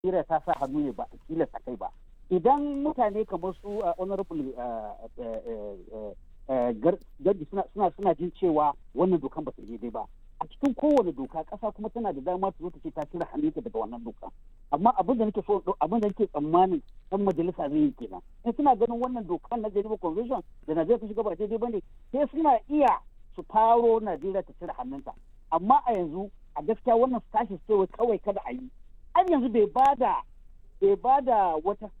Najeriya ta sa hannu ne ba a tilasta kai ba idan mutane kamar su honorable gardi suna suna jin cewa wannan dokan ba ta daidai ba a cikin kowane doka ƙasa kuma tana da dama ta zo ta ce ta cire hannunta daga wannan doka amma abin da nake so abin da nake tsammanin dan majalisa zai yi kenan in suna ganin wannan dokan na Geneva Convention da Najeriya ta shiga ba daidai bane sai suna iya su faro Najeriya ta cire hannunta amma a yanzu a gaskiya wannan tashi cewa kawai kada a yi an yanzu bai bada bai bada wata